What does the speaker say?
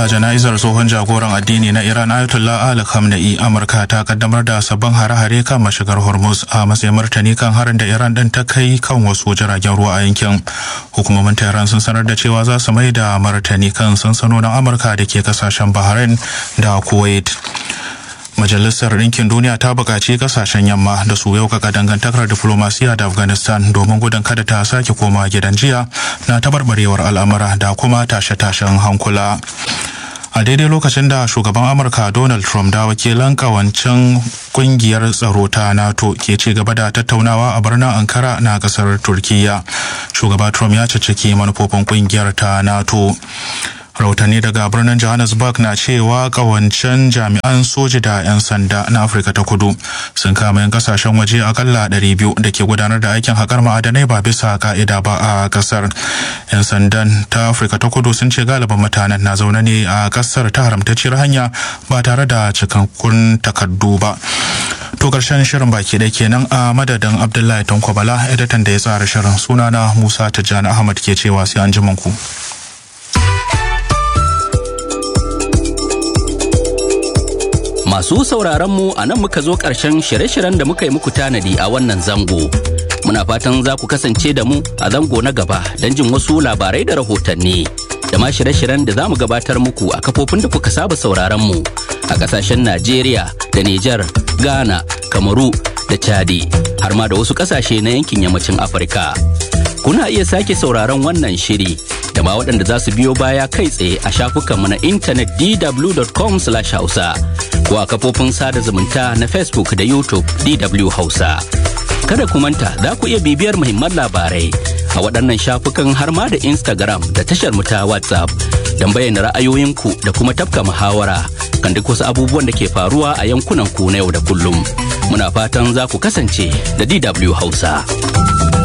da jana'izar tsohon jagoran addini na Iran Ayatollah Ali Khamenei Amurka ta kaddamar da sabbin hare-hare kan mashigar Hormuz a matsayin martani kan harin da Iran din ta kai kan wasu jiragen ruwa a yankin. Hukumomin Tehran sun sanar da cewa za su mai da martani kan sansanonin Amurka da ke kasashen Bahrain da Kuwait. Majalisar Ɗinkin Duniya ta buƙaci ƙasashen yamma da su yaukaka dangantakar diflomasiya da Afghanistan domin gudun kada ta sake koma gidan jiya na tabarbarewar al'amura da kuma tashe-tashen hankula. a daidai lokacin da shugaban amurka donald trump da wakilan kawancin kungiyar tsaro ta nato ke ci gaba da tattaunawa a birnin ankara na kasar turkiya shugaba trump ya ciciki manufofin kungiyar ta nato rahotanni daga birnin johannesburg na cewa kawancen jami'an soji da 'yan sanda na afirka ta kudu sun kama 'yan kasashen waje akalla 200 da ke gudanar da aikin haƙar ma'adanai ba bisa ka'ida ba a kasar 'yan sandan ta afirka ta kudu sun ce galibin mutanen na zaune ne a kasar ta haramtacciyar hanya ba tare da cikakkun takardu ba to karshen shirin baki da kenan a madadin abdullahi tankwabala editan da ya tsara shirin sunana musa tijjani ahmad ke cewa sai an ji ku. Masu sauraron mu a nan muka zo ƙarshen shirye-shiryen da muka yi muku tanadi a wannan zango. Muna fatan za ku kasance da mu a zango na gaba don jin wasu labarai da rahotanni. Da ma shirye-shiryen da za mu gabatar muku a kafofin da kuka saba sauraron mu a ƙasashen Najeriya da Nijar, Ghana, Kamaru da Chadi, har ma da wasu ƙasashe na yankin yammacin Afirka. Kuna iya sake sauraron wannan shiri da ma waɗanda za su biyo baya kai tsaye a shafukanmu na intanet dw.com/hausa. ko a kafofin sada zumunta na Facebook da YouTube DW Hausa. Kada ku manta za ku iya bibiyar muhimman labarai a waɗannan shafukan har ma da Instagram da tashar mu ta WhatsApp don bayyana ra'ayoyinku da kuma tafka muhawara kan duk wasu abubuwan da ke faruwa a yankunan ku na yau da kullum. Muna fatan za ku kasance da DW Hausa.